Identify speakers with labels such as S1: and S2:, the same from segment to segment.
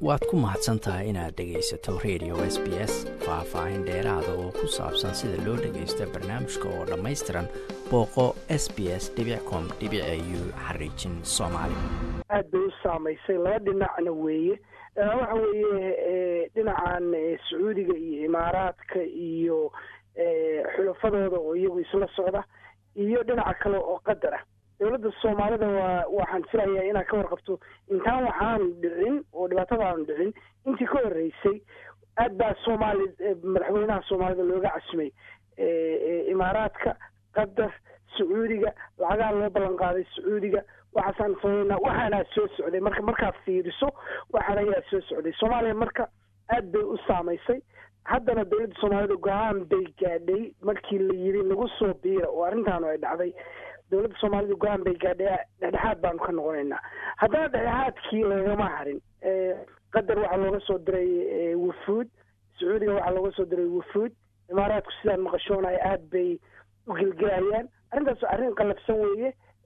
S1: waad ku mahadsan tahay inaad dhegaysato radio s b s faah-faahin dheeraada oo ku saabsan sida loo dhagaysto barnaamijka oo dhammaystiran booqo s b s com u xariijin soomaali
S2: aad bay u saamaysay laba dhinacna weeye waxa weeye dhinacan sacuudiga iyo imaaraadka iyo xulafadooda oo iyagu isla socda iyo dhinaca kale oo qadar ah dowladda soomaalida waa waxaan filayaa inaad ka warqabto intaan waxaanu dhicin oo dhibaatada aanu dhicin intii ka horreysay aad baa soomaali madaxweynaha soomaalida looga casumay imaaraadka qatar sacuudiga lacagaa loo ballan qaaday sacuudiga waxaasaan sameynaa waxaanaa soo socday marka markaad fiiriso waxaan ayaa soo socday soomaaliya marka aad bay u saamaysay haddana dowladda soomaalida go-aan bay gaadhay markii la yiri nagu soo biira oo arrintaanu ay dhacday dowladda soomaalida go-aan bay gaadhay dhexdhexaad baanu ka noqonaynaa haddana dhexdhexaadkii lagama harin qatar waxaa looga soo diray wufuud sacuudiga waxaa looga soo diray wufuud imaaraadku sidaan maqashoonay aad bay u gelgelayaan arrintaas arrin qallafsan weeye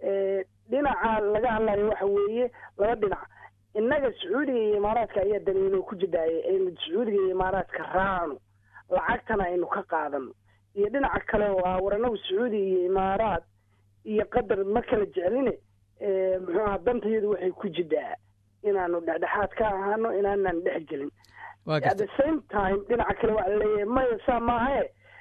S2: dhinaca laga hadlayo waxa weeye laba dhinac innaga sacuudiga iyo imaaraadka ayaa daniino ku jidhaaya aynu sacuudiga iyo imaaraadka raacno lacagtana aynu ka qaadano iyo dhinaca kale oo ah war annagu sacuudiga iyo imaaraad iyo qatar ma kala jecline muxuu aha dantayadu waxay ku jidhaa inaanu dhexdhexaad ka ahaano inaanan dhex gelin at the same time dhinaca kale waa laleeyahay maya saa maahae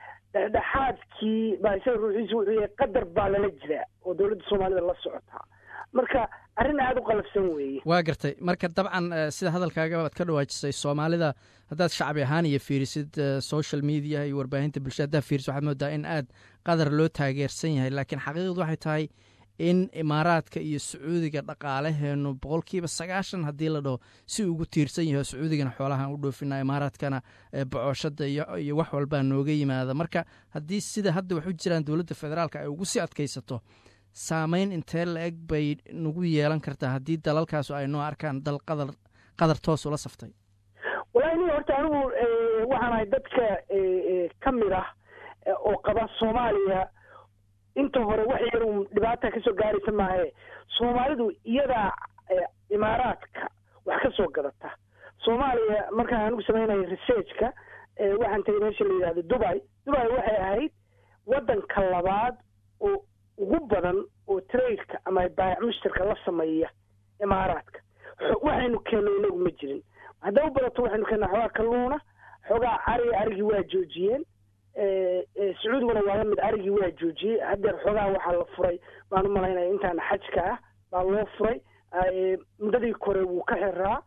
S2: dhexdhexaadkii baa isaga ruuxiisu wuxuu yahay qadar baa lala jiraa oo dowladda soomaalida la socotaa marka arrin aada u qalafsan weeye
S1: waa gartay marka dabcan sida hadalkaaga baad ka dhawaajisay soomaalida haddaad shacbi ahaan iyo fiirisid social media iyo warbaahinta bulshada haddaad fiirisid waxaad moodaa in aad qadar loo taageersan yahay laakiin xaqiiqdu waxay tahay in imaaraadka iyo sacuudiga dhaqaalaheenu boqolkiiba sagaashan haddii la dhaho si ugu tiirsan yaho sacuudigana xoolahaan u dhoofinaa imaaraadkana bocooshada iyo wax walbaa nooga yimaada marka haddii sida hadda wax u jiraan dowladda federaalka ay ugu sii adkaysato saameyn intee la eg bay nagu yeelan kartaa haddii dalalkaasu ay noo arkaan dal qadar qadar toos ula saftay
S2: walahi ni horta anigu waxaan ahay dadka ka mid ah oo qaba soomaaliya inta hore wax yar un dhibaata kasoo gaaraysa maahe soomaalidu iyadaa imaaraadka wax ka soo gadata soomaaliya markaan anigu sameynaya researchka waxaan tagay meesha la yidhahdo dubai dubai waxay ahayd waddanka labaad oo ugu badan oo trailka ama baayac mushtarka la sameeya imaaraadka waxaynu keenno inagu ma jirin hadday u badato waxaynu keennaa xoogaa kalluuna xoogaa ariga arigii waa joojiyeen sacuudiguna waa lamid arigii waa joojiyey haddeer xoogaa waxaa la furay baan u malaynaya intaana xajka ah baa loo furay muddadii kore wuu ka xiraa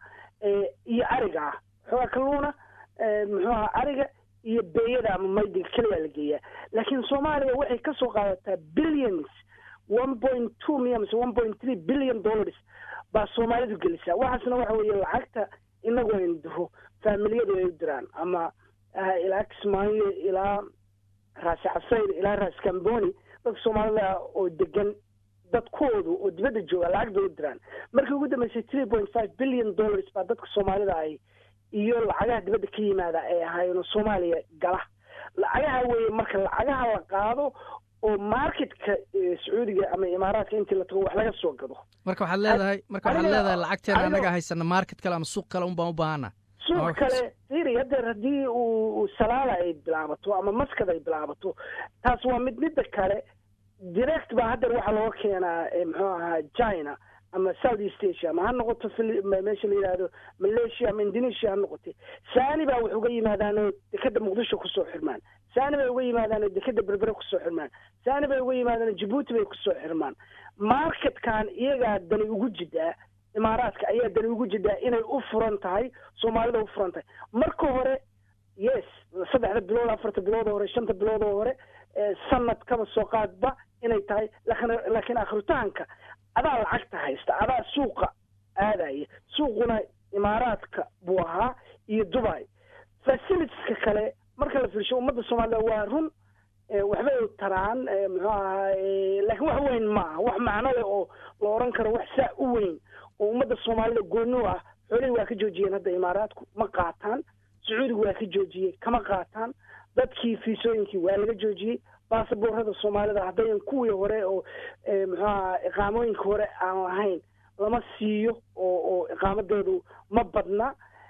S2: iyo ariga ah xoogaa kalluuna muxuu aha ariga iyo beeyada ama maydiga keliyaa la geeyaa laakiin soomaaliya waxay ka soo qaadataa billions one point two miya mise one point three billion dollars baa soomaalidu gelisaa waxaasna waxa weeye lacagta inagu aynu diro faamiliyadu ay u diraan ama ilaa kismaayo ilaa raasi casayr ilaa raasi camboni dadka soomaalida oo degan dadkoodu oo dibadda jooga lacag bay u diraan markii ugu dambeysay three point five billion dollars baa dadka soomaalida ay iyo lacagaha dibadda ka yimaada ay ahaayeen soomaaliya gala lacagaha weeye marka lacagaha la qaado oo marketka sacuudiga ama imaaraadka intii la tago wax laga soo gado
S1: marka waxaad leedahay marka waxaad leedahay lacagteena anaga haysana market kale ama suuq kale un baan u baahana
S2: suuq kale firi haddeer haddii uu salaala ay bilaabato ama maskad ay bilaabato taas waa mid midda kale direct baa haddeer waxaa looga keenaa muxuu ahaa china ama south east asia ama ha noqoto meesha la yidhaahdo malaysia ama indonesia ha noqotay saani baa wax uga yimaadaanoo dekeda muqdisho kusoo xirmaan saani bay uga yimaadaanoo dekeda berbere kusoo xirmaan saani bay uga yimaadaan jabuuti bay kusoo xirmaan marketkan iyagaa dani ugu jidaa imaaraadka ayaa dani ugu jidaa inay u furan tahay soomaalida u furan tahay marka hore yes saddexda bilood afarta bilood oo hore shanta bilood oo hore sanad kaba soo qaadba inay tahay lakin laakiin akritaanka adaa lacagta haysta adaa suuqa aadaya suuquna imaaraadka buu ahaa iyo dubai facilitieska kale marka la fiirsho ummadda soomaalida waa run waxbay taraan muxuu ahaa laakiin wax weyn ma aha wax macno leh oo la oran karo wax saa u weyn oo ummadda soomaalida gooni ah xoolihii waa ka joojiyeen hadda imaaraadku ma qaataan sacuudigu waa ka joojiyey kama qaataan dadkii fiisooyinkii waa laga joojiyey baasaboorada soomaalida haddayan kuwii hore oo muxuu aha iqaamooyinka hore aan lahayn lama siiyo oo oo iqaamadeedu ma badna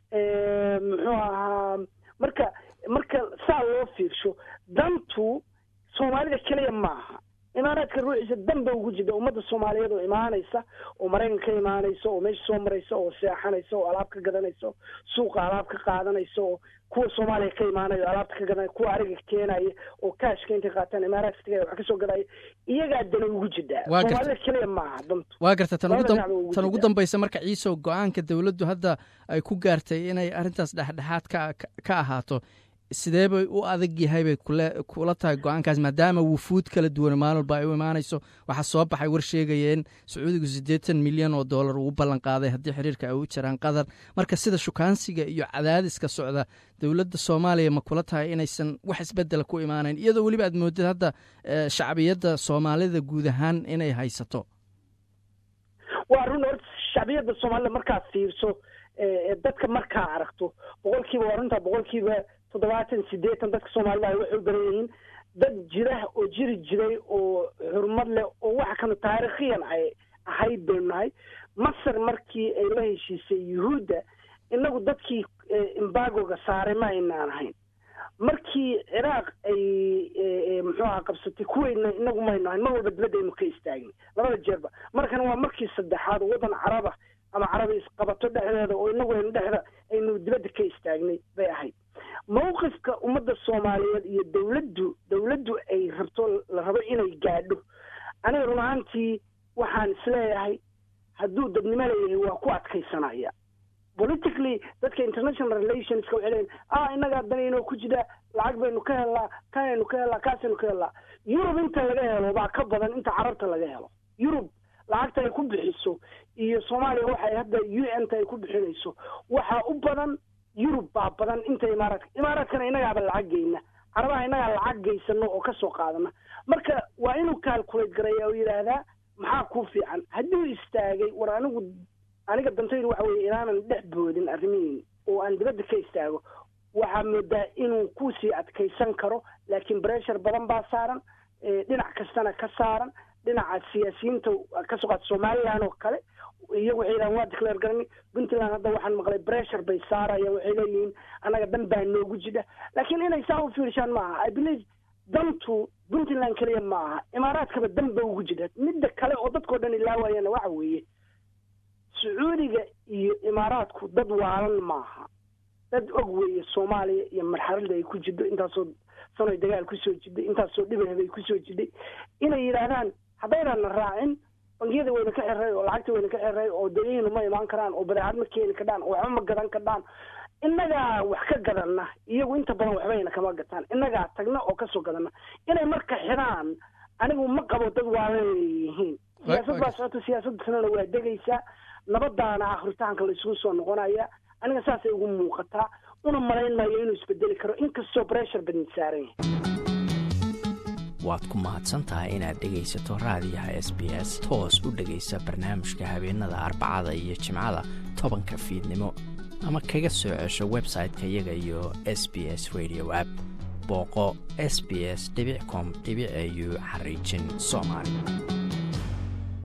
S2: muxuu ahaa marka marka saa loo fiirsho dantu soomaalida keliya maaha imaaraadka ruuxiisa dan ba ugu jirta ummadda soomaaliyeed oo imaanaysa oo maraykan ka imaanaysa oo meesha soo maraysa oo seexanaysa oo alaab ka gadanaysa suuqa alaab ka qaadanaysa oo kuwa soomaaliya ka imaanaya o alaabta ka gadanaya kuwa ariga keenaya oo kaashka intay qaataan imaaraadka tagaya wax kasoo gadaya iyagaa dana ugu jirtaa soomaalida keliya maaha dantu
S1: waa garta tan tan ugu dambaysa marka ciisow go-aanka dowladdu hadda ay ku gaartay inay arrintaas dhexdhexaad ka ka ahaato sidee bay u adag yahay bay kule kula tahay go-aankaas maadaama wufuud kala duwan maalin walba ay u imaanayso waxaa soo baxay war sheegaya in sacuudigu siddeetan milyan oo dollar uu ballan qaaday haddii xiriirka ay u jiraan qatar marka sida shukaansiga iyo cadaadiska socda dowladda soomaaliya ma kula tahay inaysan wax isbedela ku imaanayn iyadoo weliba aad moodid hadda shacbiyadda soomaalida guud ahaan inay haysato
S2: waa run horta shacbiyadda soomaalida markaad fiirso dadka markaa aragto boqolkiiba waa runtaa boqolkiiba toddobaatan siddeetan dadka soomaalida waxay u badan yihiin dad jira oo jiri jiray oo xurmad leh oo waxa kanu taarikhiyan ay ahayd baynu nahay masar markii ay la heshiisay yuhuudda inagu dadkii imbagoga saaray ma aynaan ahayn markii ciraaq ay muxuu aha qabsatay kuweyna inagu maynu ahayn mar walba dibadda aynu ka istaagnay labada jeerba markan waa markii saddexaad waddan caraba ama carabi isqabato dhexdeeda oo inagu aynu dhexda aynu dibadda ka istaagnay bay ahayd mawqifka ummadda soomaaliyeed iyo dowladdu dowladdu ay rabto la rabo inay gaadho aniga run ahaantii waxaan isleeyahay hadduu dadnimo leeyahay waa ku adkaysanaya politically dadka international relationska waxay leeyihin ah innagaa danaynoo ku jira lacag baynu ka helnaa kanaynu ka helnaa kaasaynu ka helnaa yurub inta laga helo baa ka badan inta carabta laga helo yurub lacagta ay ku bixiso iyo soomaaliya waxay hadda u n ta ay ku bixinayso waxaa u badan yurub baa badan inta imaaraadka imaaraadkana innagaaba lacag geyna carabaha innagaa lacag geysano oo kasoo qaadana marka waa inuu calculate garaya oo yidhaahdaa maxaa kuu fiican hadduu istaagay war anigu aniga dantaydu waxa weye inaanan dhex boodin arrimihiin oo aan dibadda ka istaago waxaa moodaa inuu kusii adkaysan karo laakiin bressure badan baa saaran dhinac kastana ka saaran dhinaca siyaasiyiinta kasoo qaata somalilan oo kale iyagu waxay yidhahan waa declare garani puntland hadda waxaan maqlay bressure bay saarayaan waxay leeyihiin annaga dan baa noogu jidha laakiin inay saa u fiirshaan ma aha i believe dantu puntland keliya ma aha imaaraadkaba dan ba ugu jidha midda kale oo dadkao dhan ilaawayana waxa weeye sacuudiga iyo imaaraadku dad waalan maaha dad og weeye soomaaliya iyo marxalada ay ku jidho intaasoo sanoy dagaal kusoo jidhay intaasoo dhibahbay kusoo jidhay inay yidhaahdaan haddaynaana raacin bangiyada wayna ka xiray oo lacagta wayna ka xiray oo dayahina ma imaan karaan oo badeecad ma keeni kadhaan oo waxba ma gadan kadhaan innagaa wax ka gadana iyagu inta badan waxbayna kama gataan innagaa tagna oo kasoo gadana inay marka xidhaan anigu ma qabo dad waalan yihiin siyaasad baa socota siyaasadda sanana waa degaysaa nabadaana akritaanka la isugu soo noqonaya aniga saasay ugu muuqataa una malayn maayo inuu isbedeli karo inkastoo bressure badan saaran yahay
S3: waad ku mahadsan tahay inaad dhegaysato raadiyaha s b s toos u dhegaysa barnaamijka habeenada arbacada iyo jimcada tobanka fiidnimo ama kaga soo cesho website-ka iyaga iyo s b s radio app booqo s b s com au xariijin soomaali